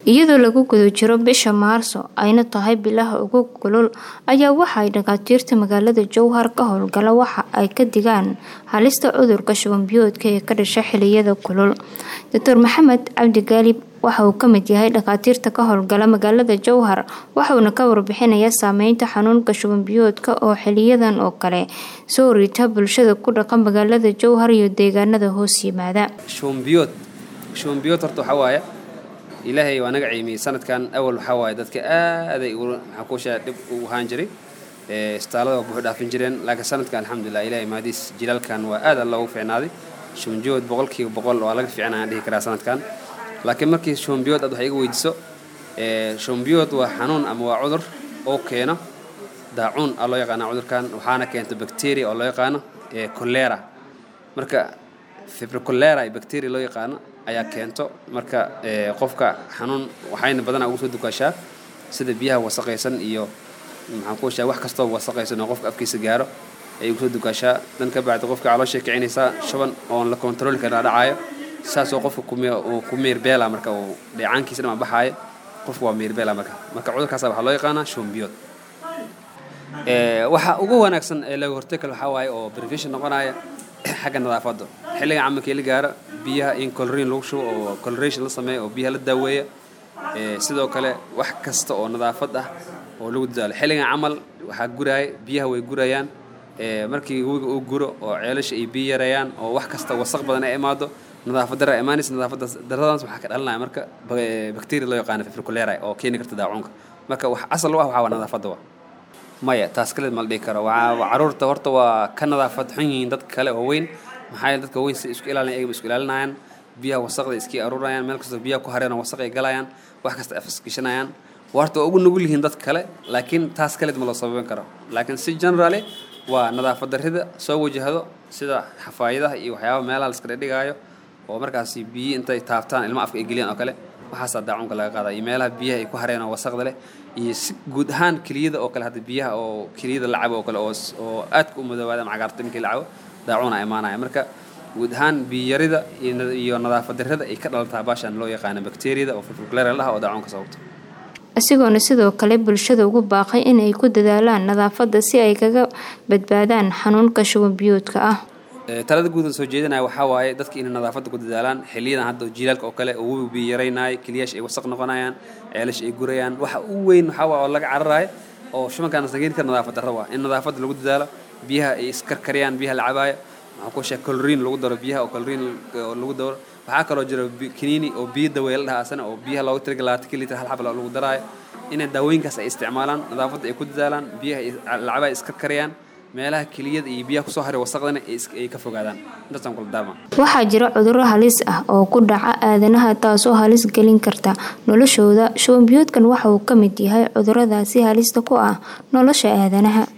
iyadoo lagu guda jiro bisha maarso ayna tahay bilaha ugu kulul ayaa waxaay dhakhaatiirta magaalada jowhar ka howlgala waxa ay ka digaan halista cudurka shubanbiyoodka ee ka dhasha xiliyada kulul doctor maxamed cabdi gaalib waxa uu ka mid yahay dhakhaatiirta ka howlgala magaalada jowhar waxauna ka warbixinayaa saameynta xanuunka shubanbiyoodka oo xiliyadan oo kale soo rita bulshada ku dhaqan magaalada jowhar iyo deegaanada hoos yimaada shubanbiyood shubanbiyood horta waxaa waaye ilaahay waa naga ciimiyey sanadkan awal waxaa waaye dadka aaday maxaa kuushaa dhib u ahaan jiray istaalada waa buuxu dhaafin jireen laakiin sanadkan alxamdulilah ilahay mahadiis jilaalkan waa aad alla ugu fiicnaaday shubanbiyood boqolkiiba boqol waa laga fiicnaa aan dhihi karaa sanadkan laakiin markii shubanbiyood aad wax iga weydiiso shubanbiyood waa xanuun ama waa cudur oo keeno daacuun aa loo yaqaana cudurkan waxaana keento bacteria oo loo yaqaano colera marka fibricolera iyo bacteria loo yaqaano ayaa keento marka qofka xanuun waxayna badanaa ugu soo dukaashaa sida biyaha wasaqaysan iyo maxaan ku shaa wax kastoo wasaqaysan oo qofka afkiisa gaaro ayay ugu soo dukaashaa dan ka bacdi qofka calooshay kicinaysaa shuban oon la kontrooli karin dhacaayo saasoo qofka ku meerbeela marka uu dheecaankiisa dhama baxaayo qofka waa meerbeela marka marka cudurkaasa waxaa loo yaqaanaa shumbiyood waxa ugu wanaagsan ee laga hortagi karo waxaa waaye oo prevention noqonaya xagga nadaafadda xilliga camalkii la gaaro biyaha in coloriin lagu shubo oo coloration la sameeyo oo biyaha la daaweeya sidoo kale wax kasta oo nadaafad ah oo lagu dadaalo xilligan camal waxaa guraaya biyaha way gurayaan markii webiga uu guro oo ceelasha ay biyo yareeyaan oo wax kasta wasaq badan ay imaado nadaafad dara imaanaysa nadaafadda daradaas waxaa ka dhalanaya marka bacteria loo yaqaano fibriculera oo keeni karta daacuunka marka wax asal u ah waxaa waa nadaafadda wa maya taas kaleed ma la dhihi karo caruurta horta waa ka nadaafad xun yihiin dadka kale oo weyn maxaa yeele dadka weyn si isku ilaalinayan ayaga isku ilaalinayaan biyaha wasaqda iskii aruurayaan meel kastoo biyaha ku hareen oo wasaq ay galayaan wax kasta afisgashanayaan horta waa ugu nugul yihiin dadka kale laakiin taas kaleed ma loo sababen karo laakiin si generally waa nadaafad darrida soo wajahdo sida xafaayadaha iyo waxyaaba meelaha la iska dhigaayo oo markaasi biyi intay taabtaan ilma afka ay geliyaan oo kale waxaasaa daacuunka laga qaada iyo meelaha biyaha ay ku hareen oo wasaqda leh iyo si guud ahaan keliyada oo kale hadda biyaha oo keliyada la cabo oo kale oo aadka u madoobaada ama cagaarta markii la cabo daacuuna imaanaya marka guud ahaan biyarida iyo nadaafad darrada ay ka dhalataa baashan loo yaqaano bacteriyada oo fibriculera la dhaha oo daacuunka sababto isagoona sidoo kale bulshada ugu baaqay in ay ku dadaalaan nadaafadda si ay kaga badbaadaan xanuunka shubanbiyoodka ah talada guudan soo jeedinaya waxaa waaye dadka inay nadaafadda ku dadaalaan xiliyadan hadda jiilaalka oo kale oo webi biyo yaraynayo keliyaasha ay wasaq noqonayaan ceelasha ay gurayaan waxa u weyn waxaa waa oo laga cararayo oo shubankaana sageyn kara nadaafad darra waa in nadaafadda lagu dadaalo biyaha ay iskarkariyaan biyaha la cabaayo maxaa ku sheeg coloriin lagu daro biyaha oo coloriin lagu daro waxaa kaloo jira kiniini oo biyo daweeye la dhaha asana oo biyaha looga tiriga labaatan kilitr hal xab lagu daraayo inay daawooyinkaas ay isticmaalaan nadaafadda ay ku dadaalaan biyaha la cabaayo iskarkariyaan meelaha keliyada iyo biyaha kusoo haray wasaqdana ay ka fogaadaan intaasaan kula daarma waxaa jira cudurro halis ah oo ku dhaca aadanaha taasoo halis gelin karta noloshooda shubanbiyoodkan waxa uu ka mid yahay cuduradaasi halista ku ah nolosha aadanaha